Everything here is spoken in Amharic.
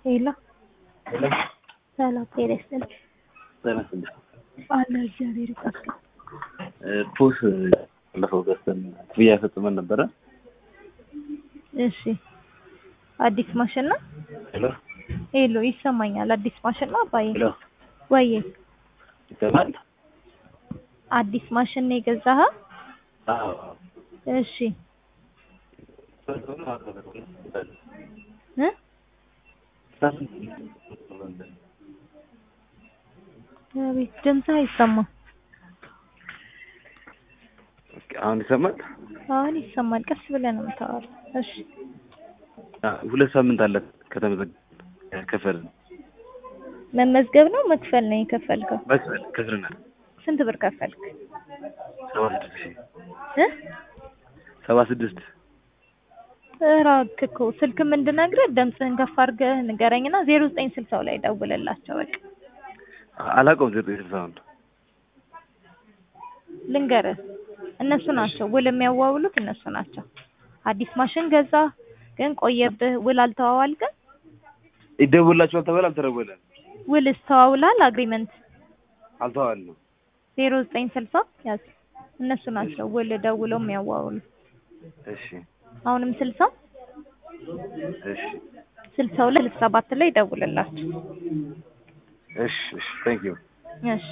ሄሎ ሄሎ ሰላም ጤና ይስጥልኝ። ጤና ይስጥልኝ። አለ እግዚአብሔር ይመስገን። ፖስ ባለፈው ገዝተን ክፍያ ፈጽመን ነበረ። እሺ አዲስ ማሽን ነው? ሄሎ ሄሎ ይሰማኛል። አዲስ ማሽን ነው አባዬ? ሄሎ ወዬ ይሰማል? አዲስ ማሽን ነው የገዛኸው? አዎ እሺ እ አቤት ድምፅህ አይሰማም። ኦኬ፣ አሁን ይሰማል? አሁን ይሰማል። ቀስ ብለህ ነው የምታወራው። እሺ አ፣ ሁለት ሳምንት አለ ከተመዘገበ ከፈልን መመዝገብ ነው መክፈል ነው የከፈልከው? መክፈል ከፍለናል። ስንት ብር ከፈልክ? ሰባ ስድስት ሺህ እ ሰባ ስድስት እራክ እኮ ስልክም እንድነግርህ ድምፅህን ከፍ አድርገህ ንገረኝና ዜሮ ዘጠኝ ስልሳው ላይ ደውልላቸው በቃ አላውቀውም። ዘጠኝ ስልሳውን ልንገርህ እነሱ ናቸው ውል የሚያዋውሉት እነሱ ናቸው። አዲስ ማሽን ገዛ ግን ቆየብህ፣ ውል አልተዋዋልክም? ይደውላችኋል ተባለ፣ አልተደወለም። ውልስ ተዋውላል? አግሪመንት አልተዋልንም። ዜሮ ዘጠኝ ስልሳ ያዝ። እነሱ ናቸው ውል ደውለው የሚያዋውሉ። እሺ አሁንም ስልሳ እሺ ስልሳ ሁለት ስልሳ ሰባት ላይ ደውልላቸው። እሺ እሺ ቴንክ ዩ እሺ